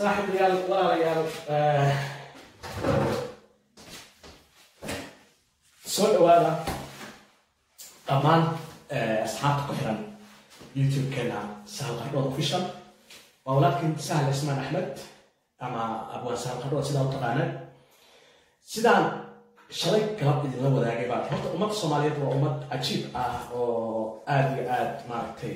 saaxiibayaal walaalayaal soo dhawaada dhammaan asxaabta ku xiran youtube-keena sahal qardhood official waa walaalkiin sahal ismaan axmed ama abwaan sahal qardhood sidaa u taqaanaan sidaan shalay galab idinla wadaagay baa horta ummadda soomaaliyeed waa ummad cajiib ah oo aada iyo aada maaragtay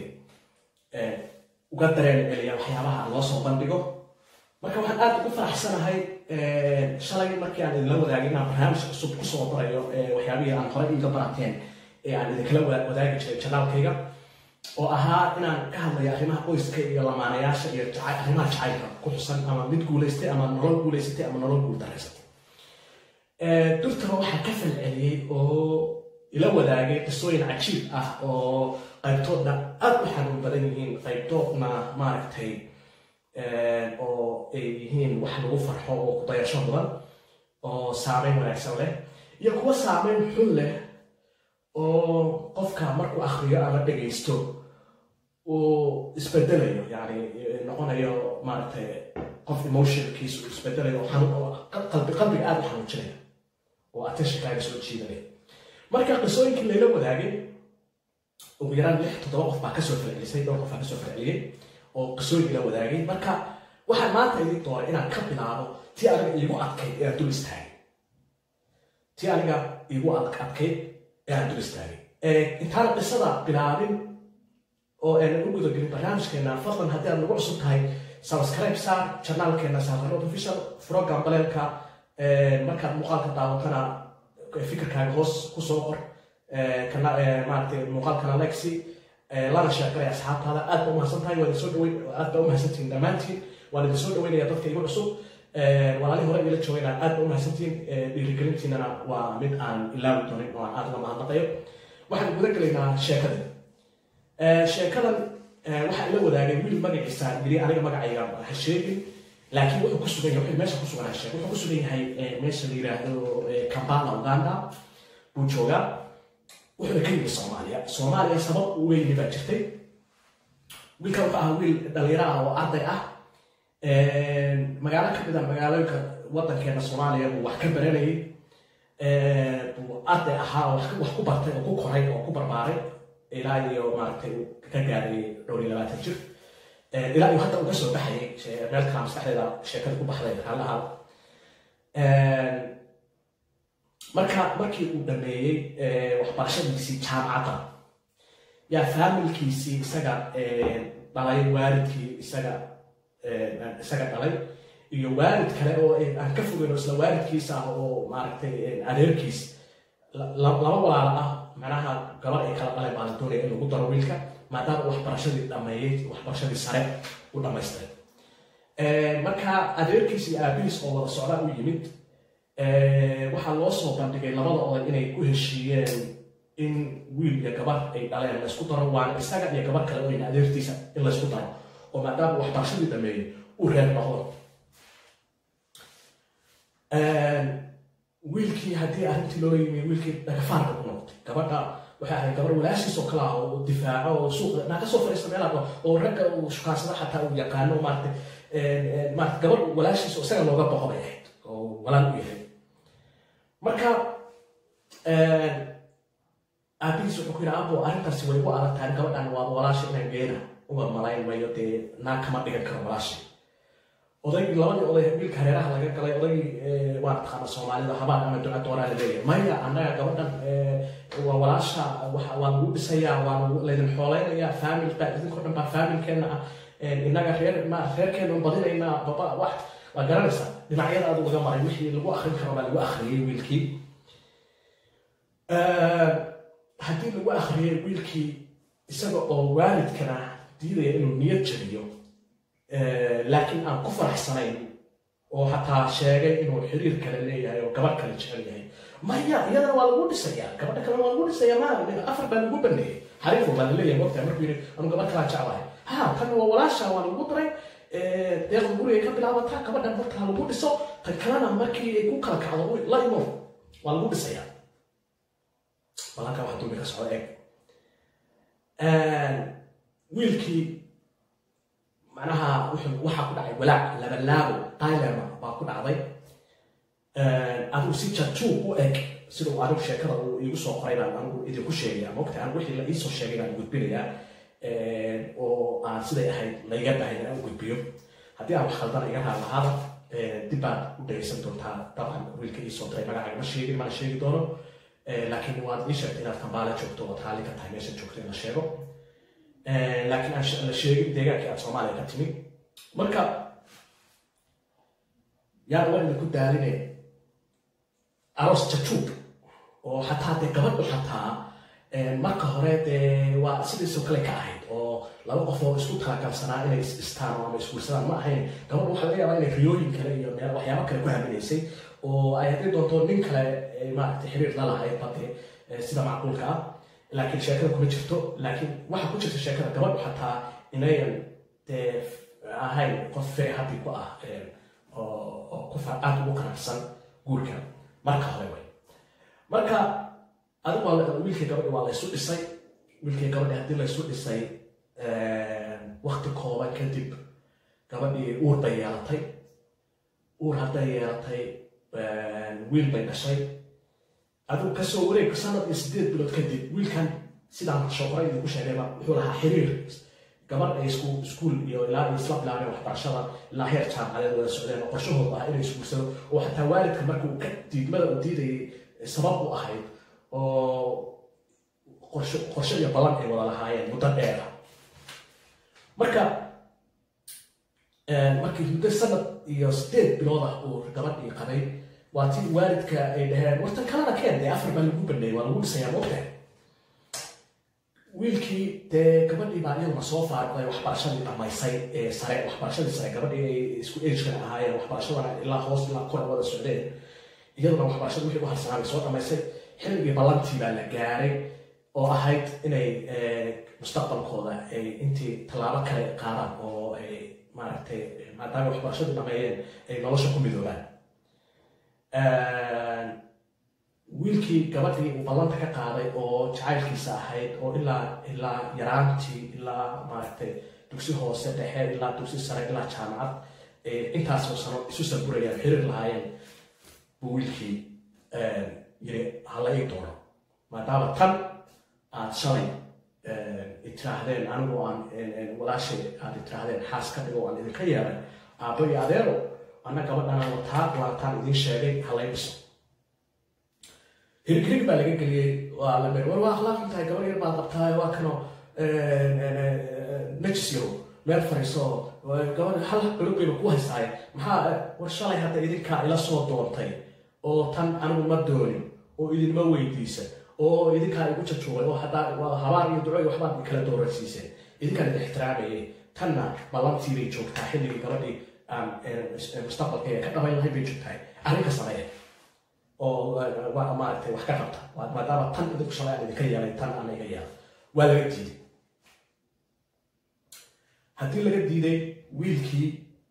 uga dareen celiya waxyaabaha loo soo bandhigo marka waxaan aada ugu faraxsanahay shalay markii aan idinla wadaagay inaan barnaamij cusub kusoo barayo waxyaabihii aan horey iiga barateen ee aan idinkala wadaagi jiray janaalkayga oo ahaa inaan ka hadlayo arrimaha qoyska iyo lamaanayaasha iyo arrimaha jacaylka ku xusan ama mid guulaystay ama nolol guulaysatay ama nolol guuldareysatay durtaba waxaa ka falceliyey oo ila wadaagay qisooyin cajiib ah oo qaybtoodna aada u xanuun badan yihiin qaybtoodna maaragtay oo ay yihiin wax lagu farxo oo kudayasho badan oo saameyn wanaagsan leh iyo kuwa saameyn xun leh oo qofka markuu akriyo ama dhegaysto uu isbedelayo yani noqonayo maaragtay qof emotionkiisu isbedelayo qalbi qalbiga aada u xanuujinaya oo attentionkaaga soo jiidanaya marka qisooyinkii layla wadaagay ugu yaraan lix toddoba qof baa kasoo falcelisay dhowr qof baa kasoo falceliyey oo qisooyin la wadaagay marka waxaan maanta idin doonay inaan ka bilaabo tii aniga iigu adkayd ee aan dul istaagay tii aniga iigu adkayd ee aan dul istaagay intaan qisada bilaabin oo aanan u gudagelin barnaamijkeena fadlan haddii aad nagu cusub tahay subscribe saar janaalkeena saarrood official program baleelka markaad muuqaalka daawatana fikirkaaga hoos kusoo qor maaragtay muuqaalkana lexi lana sheegaray asxaabtaada aad ba umahadsan tahay waa soo dhaweyn aad ba umahadsantihin dhammaantiin waan idin soo dhaweynaya dadka igu cusub walaalihii hore ila joogayna aad ba umahadsantihin dhiirigelintiinana waa mid aan ilaawi doonin oo aan aad la mahadnaqayo waxaan guda gelaynaa sheekada sheekadan waxaa ila wadaagay wiil magaciisa yiri aniga magacayga ha sheegin laakiin wuxuu ku sugan yahay meesha ku sugan sheeg wuxuu ku sugan yahay meesha la yiraahdo kampala uganda buu joogaa wuxuuna ka yimi soomaaliya soomaaliya sabab u weyni baa jirtay wiilkan wuxuu ahaa wiil dhalinyaro ah oo arday ah magaalo ka mid a magaalooyinka wadankeena soomaaliya buu wax ka baranayay buu arday ahaa oo wax ku bartay oo ku koray oo ku barbaaray ilaa iyo maaragtay ka gaaray dhowr iyo labaatan jir ilaa iyo hadda uga soo baxayay meel kala maskaxdeeda sheekada ku baxday halaha marka markii uu dhameeyey waxbarashadiisii jaamacadda yaa faamilkiisii isaga dhalay waalidkii isaga isaga dhalay iyo waalid kale oo aan ka fogeyn oo isla waalidkiisa ah oo maaragtay adeerkiis laba walaalo ah macnaha gabar ay kala dhaleen baa la doonaya in lagu daro wiilka maadaama waxbarashadii dhameeyey waxbarashadii sare u dhamaystiray marka adeerkiis iyo aabihiis oo wada socdaa u yimid waxaa loo soo bandhigay labada oday inay ku heshiiyeen in wiil iyo gabar ay dhaleen laysku daro waana isaga iyo gabar kale oo ina adeertiisa in laysku daro oo maadaama waxbarashadii dhameeyey u reer noqdo wiilkii haddii arrintii loo yimi wiilkii dhagafaarka ku noqotay gabadha waxay ahayd gabar walaashiis oo kale ah oo difaaco oo suuqa naa kasoo fadhiista meelaha oo ragga uu shukaansada xataa uu yaqaano maaragtay maarata gabar walaashiis oo isaga looga boqo bay ahayd oo walaal u yahay marka aabihiis wuxuu ku yidhi abo arrintaasi way igu adag tahay gabadhan waa walaasha inaan geena uma malayn mayo dee naa kama dhigan karo walaasha odaygii labadii oday wiilka hareeraha laga galay odaygii waa taqaana soomaalida habaan ama duca dooraa la leeyahay maya annaga gabadhan waa walaasha waa lagu dhisayaa waa laydin xooleynayaa faamil baa idinkoo dhan baa faamilkeenna ah innaga reer ma reerkeena badinaynaa baba wax waa garanaysaa dhinacyada aad laga maray wixii lagu akrin karo baa lagu akhriyey wiilkii haddii lagu akhriyey wiilkii isaga oo waalidkana diidaya inuu niyad jabiyo laakiin aan ku faraxsanayn oo xataa sheegay inuu xiriir kale leeyahay oo gabar kale jecel yahay maya iyadana waa lagu dhisayaa gabadha kalena waa lagu dhisayaa ma afar baa lagu baneeyey xariifo baa laleeyahay waqtiga markuu yidhi anu gabar kalaa jeclahay ha tan waa walaasha waa lagu daray deeqda gurigay ka bilaabataa gabadhan marka ha lagu dhiso tan kalena markii ay ku kala kacdo la imo waa lagu dhisayaa balanka waxa dulmi ka socda eeg wiilkii macnaha waxaa ku dhacay walaac labalaabo dilemma baa ku dhacday adigu si jajuu u eg sida uu anigu sheekada uu iigu soo qoray baan anigu idinku sheegaya mogta anigu wixii la iisoo sheegay baan gudbinayaa oo aan siday ahayd layga bahay inaan u gudbiyo haddii aan wax khaldana iga raar lahaada dib baad u dhegaysan doontaa dabcan wiilka iisoo diray magacaaga ma sheegin mana sheegi doono laakiin waad ii sheegtay inaad kambaale joogto oo taali ka tahay meesha joogto in la sheego laakiin aan la sheegin deegaankii aad soomaaliya ka timi marka yaan waa idinku daaline aroos jajuub oo xataa dee gabadhu xataa marka hore dee waa sidiisoo kale ka ahayd oo laba qof oo isku talagalsanaa inay isdhistaan ama isguursadaan ma ahayn gabadhu waxaa laga yaabaa inay riyooyin kale iyo meel waxyaabo kale ku haminaysay oo ay haddii doonto nin kale maaragtay xiriir la lahayd bade sida macquulka ah laakiin sheekada kuma jirto laakiin waxaa ku jirta sheekada gabadhu xataa inayan dee ahayn qof fere haddi ku ah oo ku aada ugu qanacsan guurka marka hore way marka adigu waa wiilkii gabadhi waa laysu dhisay wiilkii gabadhi haddii laysu dhisay wakti kooban kadib gabadhii uur bay yeelatay uur hadday yeelatay wiil bay dhashay adigu kasoo wareeg sanad iyo sideed bilood kadib wiilkan sidaan shoqora idinku sheegayba wuxuu lahaa xiriir gabadh ay isku iskuul iyo ilaa ay isla bilaabeen waxbarashada ilaa heer jaamacadeed wada socdeen oo qorshahoodu ah inay isguursado oo xataa waalidka marka uu ka diidmada uu diidayay sabab u ahayd oo qorsho qorsho iyo ballan ay wada lahaayeen muddo dheera marka markii muddo sanad iyo sideed bilood ah uu gabadhii qabay waa tii waalidka ay dhaheen wartan kalena keen dee afar baa lagu baneeyay waa lagu dhisayaa moogtahay wiilkii dee gabadhii baa iyaduna soo faaruqday waxbarashadii dhamaysay ee sare waxbarashadii sare gabadhii ay isku agekana ahaayeen waxbarashadana ilaa hoos ilaa kora wada socdeen iyaduna waxbarashada wixii u harsanaa bay soo dhamaysay xilligii ballantii baa la gaaray oo ahayd inay mustaqbalkooda ay intii tallaabo kale qaadaan oo ay maaragtay maadaama waxbarashadii dhameeyeen ay nolosha ku midoobaan wiilkii gabadhii uu ballanta ka qaaday oo jacaylkiisa ahayd oo ilaa ilaa yaraantii ilaa maaragtay dugsi hoose dhexe ilaa dugsi sare ilaa jaamacad intaasoo sano isu saburayaan xiriir lahaayeen buu wiilkii yiri hala ii doono maadaama tan aad shalay itiraahdeen anigu aan walaashay aad itiraahdeen xaas ka dhigo aan idinka yeelay aabbo iyo adeero anna gabadhanaan wataa waataan idin sheegay halay dhiso hirig hirig baa laga geliyey waa la war waa akhlaaqan tahay gabar yar baad qabtaa waa kano najis yahow meel fariiso gabar hal galog bayba ku haystaaye maxaa war shalay hadda idinkaa ila soo doontay oo tan anigu ma doonin oo idinma weydiisa oo idinkaa igu jajuubay oo haddaa waa habaar iyo duco iyo waxbaad kala dooransiiseen idinkaan idin ixtiraamayay tanna ballantii bay joogtaa xilligii gabadhii aan mustaqbalkeeda ka dhabayn lahayn bay joogtahay arrinka sameeya oo maaragtay wax ka qabta maadaama tan idinku shalay aan idinka yeelay tan aan iga yeelay waa laga diiday haddii laga diiday wiilkii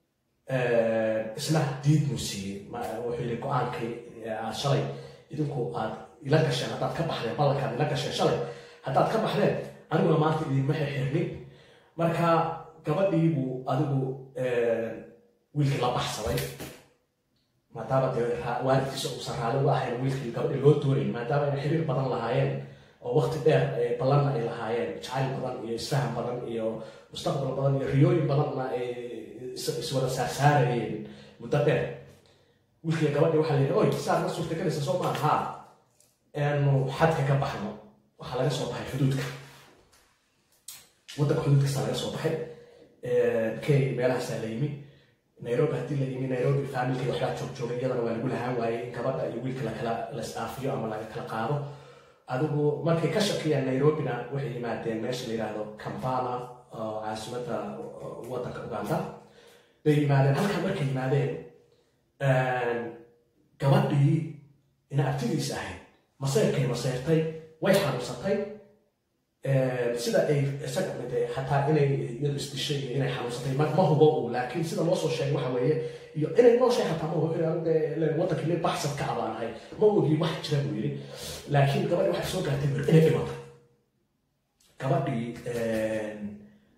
isna diid muu siiyey wuxuu yidhi go-aankii aad shalay idinku aad ila gasheen haddaad ka baxdeen ballankaad ila gasheen shalay haddaad ka baxdeen aniguna maanta idinma xirxirnin marka gabadhii buu adigu wiilkii la baxsaday maadaama dee waalidkiisa uusan raali uga ahayn wiilkii gabadhii loo doonayn maadaama ay xiriir badan lahaayeen oo waqti dheer ballanna ay lahaayeen jacayl badan iyo isfaham badan iyo mustaqbal badan iyo riyooyin badanna ay iswada saarsaarayeen muddo dheer wiilkii gabadhii waxaa la yidhi oy saad ma suurtagelaysa soo maa haa eenu xadka ka baxno waxaa laga soo baxay xuduudka waddanka xuduudkasa laga soo baxay kenya meelahaasaa la yimi nairobi haddii la yimi nairobi faamilkii waxbaa joog joogay iyadana waa lagu lahaan waayey in gabadha iyo wiilka lakala lasdhaafiyo ama laga kala qaado adigu markay ka shakiyaan nairobina waxay yimaadeen meesha la yidhaahdo kampala oo caasimadda waddanka uganda bay yimaadeen halkan markay yimaadeen gabadhii ina abtidiis ahayd maseyrkay maseyrtay way xanuunsatay sida ay isaga mid xataa inay iyadu isdishay iyo inay xanuunsatay ma hubo uu laakiin sida loo soo sheegay waxa weeye iyo inay nooshay xataa ma hubo waddankii nin baxsad ka abaanahay ma ogi wax jira buu yidhi laakiin gabadhii waxay soo gaartay bir inay dhimatay gabadhii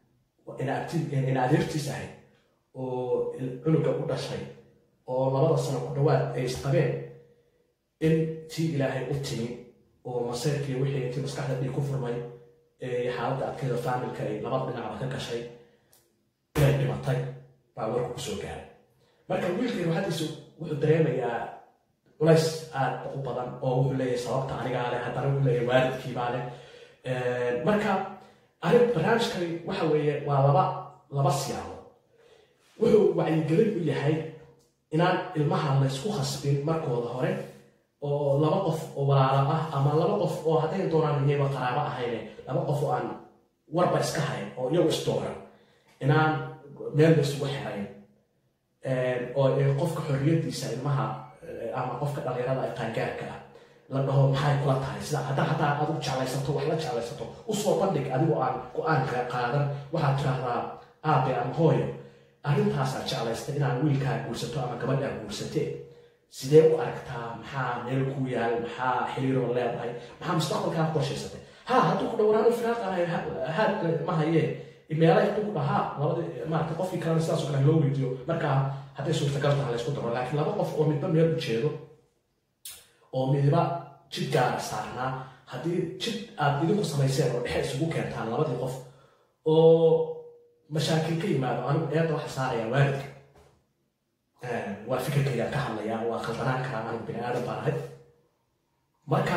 in adeertiis ahayd oo cunuga u dhashay oo labada sano ku dhawaad ay isqabeen in tii ilaahay u timi oo maseyrkii wixii intii maskaxda dhiig ku furmay xaaladda adkeeda faamilka ay labada dhinacba ka gashay inay dhimatay baa warku kusoo gaaray marka wiilkii ruuxadiisu wuxuu dareemayaa culays aad u badan oo wuxuu leeyahay sababta anigaa leh haddana wuxuu leeyahay waalidkiibaa leh marka arrin barnaamijkani waxa weeye waa laba laba siyaabo wuxuu wacyigelin u yahay inaan ilmaha laysku khasbin markooda hore oo laba qof oo walaalo ah ama laba qof oo hadday doonaan iyaba qaraabo ahayne laba qof oo aan warba iska hayn oo iyagu isdooran inaan meel la isugu xirayn oo qofka xorriyadiisa ilmaha ama qofka dhalinyarada ee qaangaarka ah la dhaho maxay kula tahay sida haddaa haddaa aad u jeclaysato wax la jeclaysato usoo bandhig adigoo aan go-aan qaadan waxaad tiraahdaa aabe ama hooyo arrintaasaa jeclaysta inaan wiilkaa guursato ama gabadhaa guursatee sidee u aragtaa maxaa meel kuu yaal maxaa xiriiroo leedahay maxaa mustaqbalkaa qorshaysatay ha hadduu ku dhowraano firaaqanahay haad ma hayee meelay hadduu ku dhahaa labadii maarata qofkii kalena sidaas oo kale loo weydiiyo markaa hadday suurtagal tahay laysku daro laakiin laba qof oo midba meel u jeedo oo midiba jid gaara saarnaa haddii jid aad idinku samayseen oo dhexe isugu keentaan labadii qof oo mashaakil ka yimaado anigu eedda waxa saaraya waalidka waa fikirkayga ka hadlaya waa khaldanaan karaa anigu bini aadan baan ahay marka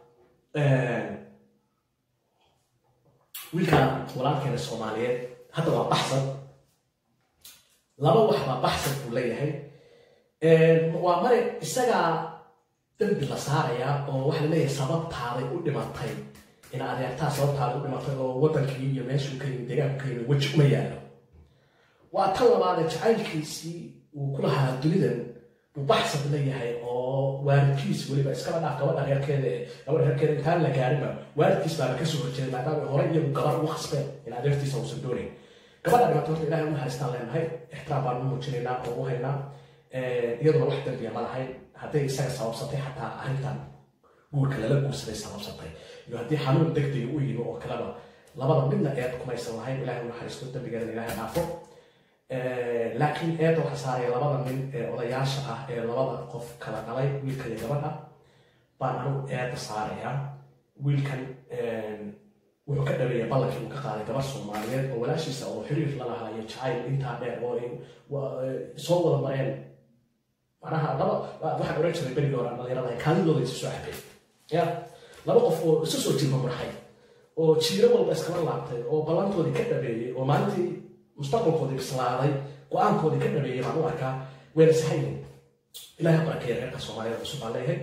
wiilkan walaalkeena soomaaliyeed hadda waa baxsan laba wax baa baxsan buu leeyahay waa mare isagaa dambi la saarayaa oo waxa la leeyahay sababtaaday u dhimatay in adeertaa sababtaaday u dhimatay oo waddankii iyo meeshuu ka yimi deegaanku ka yimi weji uma yaallo waa tan labaadee jacaylkiisii uu ku lahaa dunidan buu baxsan leeyahay oo waalidkiis weliba iskaba dhaaf gabadha reerkeeda gabadha reerkeeda intaan la gaarinba waalidkiis baaba kasoo horjeeday maadaama hore iyagu gabar ugu khasbeen in adeertiisa uusan doonayn gabadha dhimatay horta ilahay u naxariistaan leenahay ixtiraam baan u muujinaynaa oo u haynaa iyaduna wax dambiya ma lahayn hadday isaga sababsatay xataa arrintan guurka lala guursaday sababsatay iyo haddii xanuun degdega u yimi oo kaleba labada midna eed kumaysan lahayn ilahay u naxariisto dambigeedana ilahay dhaafo laakiin eedda waxaa saaraya labada nin ee odayaasha ah ee labada qof kala dhalay wiilka iyo gabadha baan anigu eedda saarayaa wiilkan wuxuu ka dhaweeyay ballankii uu ka qaaday gabar soomaaliyeed oo walaashiisa oo xiriir la lahaa iyo jacayl intaa dheer oo ay soo wada mareen macnaha laba waxaan oran jiray berigii hore dhalinyarada kaadidooda isu soo cabay ya laba qof oo isu soo jilba murxay oo jiiro walba iskala laabtay oo ballantoodii ka dhabeeyey oo maalintii mustaqbalkoodii bislaaday go-aankoodii ka dhabeeyey baan u arkaa wayna sahayn ilahay barakeeya reerka soomaaliyeed cusub baan leeyahay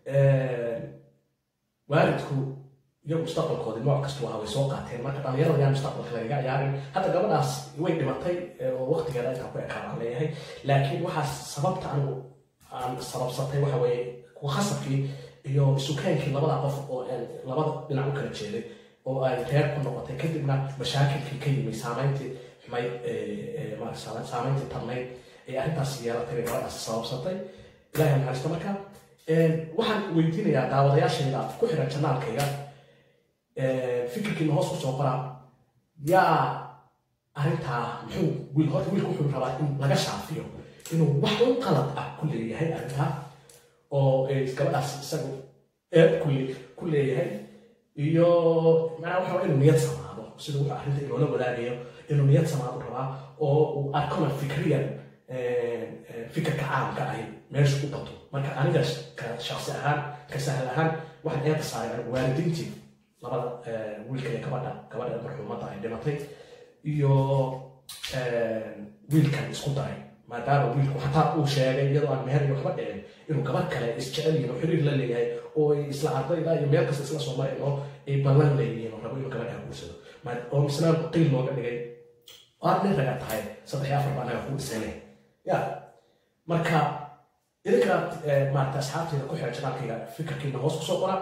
waalidku iyo mustaqbalkoodii nooc kastu ahaa way soo qaateen marka dhalinyarada yaan mustaqbalka lagaga ciyaarin hadda gabadhaas way dhimatay oo waqtigeeda intaa ku ekaa baan leeyahay laakiin waxaa sababta anigu aan sababsatay waxa weeye ku khasabkii iyo isukaankii labada qof oo labada dhinac u kala jeeday oo ay reer ku noqotay kadibna mashaakilkii ka yimi saamayntii xumay saamayntii tarnayd ee arrintaas yeelatay bay gabadhaas sababsatay ilahay naxariisto marka waxaan weydiinayaa daawadayaashayda ku xiran janaalkayga fikirkiina hoos kusoo qoraa yaa arrintaa muxuu wiil horta wiilku wuxuu rabaa in laga shaafiyo inuu wax un qalad ah ku leeyahay arrintaa oo gabadhaas isagu eeb ku leeyahay iyo macnaa waxa inuu niyad samaado siduu wuxuu arrinta inoola wadaagayo inuu niyad samaado rabaa oo uu arkona fikriyan fikirka caamka ahi meesha u bato marka aniga ka shaksi ahaan ka sahal ahaan waxaan eeda saaray waalidiintii labada wiilka iyo gabadha gabadha marxuumadda ay dhimatay iyo wiilkan isku daray maadaama wiilku xataa uu sheegay iyadoo aan meher iyo waxba dhicin inuu gabadh kale isjecel yihin oo xiriir la leeyahay oo ay isla ardayda iyo meel kasta isla soo mareen oo ay ballan leeyihiin oo rabo inuu gabadha guursado oo misna qiil looga dhigay aad nin ragaa tahay saddex iyo afar baa anaga kuu dhisane ya marka idinka maarata asxaabteyda ku xiran janaalkayga fikirkiina hoos kusoo qora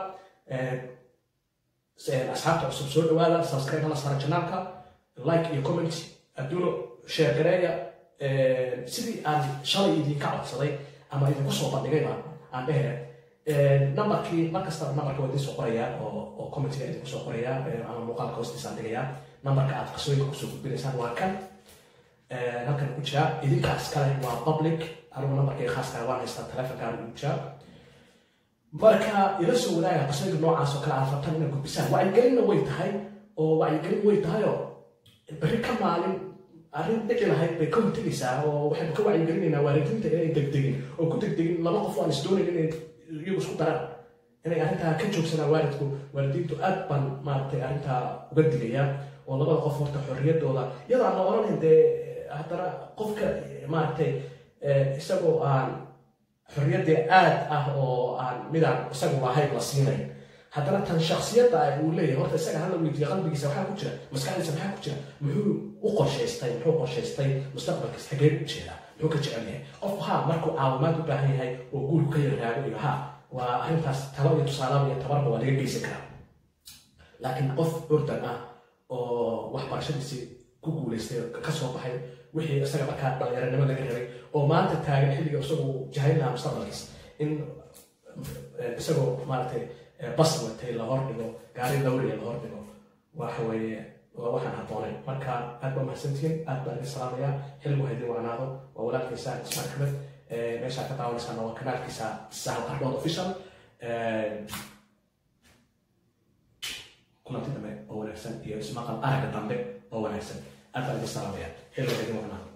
asxaabta cusub soo dhawaada subscribe hala saara janaalka like iyo comment adduuno share gareeya sidii aan shalay idinka codsaday ama idinku soo bandhigayba aan dhehe numberkii markasta numberka waa idiin soo qorayaa oo oo commentiga idinku soo qorayaa ama muuqaalka hoostiisaan dhigayaa numberka aad qasooyinka kusoo gudbinaysaan waa kan halkan ku jira idinkaas kale waa public anigu numberkii khaaska waan haystaa telefonkaan ugu jira marka ila soo wadaaga qasooyinka noocaas oo kale aad rabtaan inaad gudbisaan wacyigelinna way tahay oo wacyigelin way tahay oo berri ka maalin arrin dhici lahayd bay ka hortegaysaa oo waxaynu ka wacyigelinaynaa waalidiinta inay degdegin oo ku degdegin laba qof aan isdoonayn inay iyagu isku daraan inay arrintaa ka joogsanaan waalidku waalidiintu aad baan maaragtay arrintaa uga digaya oo labada qof horta xorriyaddooda iyadoo aan la odhanayn dee haddana qofka maaragtay isagoo aan xorriyaddee aad ah oo aan midaan isagu lahayn la siinayn haddana tan shaksiyadda ah uu leeyahay horta isaga hala weydiiya qalbigiisa waxaa ku jira maskaxdiisa maxaa ku jira muxuu u qorshaystay muxuu qorshaystay mustaqbalkiisa xagee u jeedaa muxuu ka jecel yahay qofku haa markuu caawimaad u baahan yahay oo guurku ka yarraago iyo haa waa arrintaas talo iyo tusaalaaba iyo tabarba waa laga geysan karaa laakiin qof ordan ah oo waxbarashadiisii ku guulaystay ka soo baxay wixii isaga markaa dhalinyaranimo laga rabay oo maanta taagan xilliga isagu jahayn lahaa mustaqbalkiisa in isagoo maaragtay bas watay la hordhigo gaari lawriya la hordhigo waxa weeye waa waxaan habboonayn marka aad baa mahadsantihiin aad baan idin salaamayaa xilligu haydin wacnaado waa walaalkiisa ismaan axmed meeshaa ka daawanaysaana waa kanaalkiisa sahal qardhood official kulanti dambe oo wanaagsan iyo ismaqal aragga dambe oo wanaagsan aad baan idin salaamayaa xilligu haydin wacnaado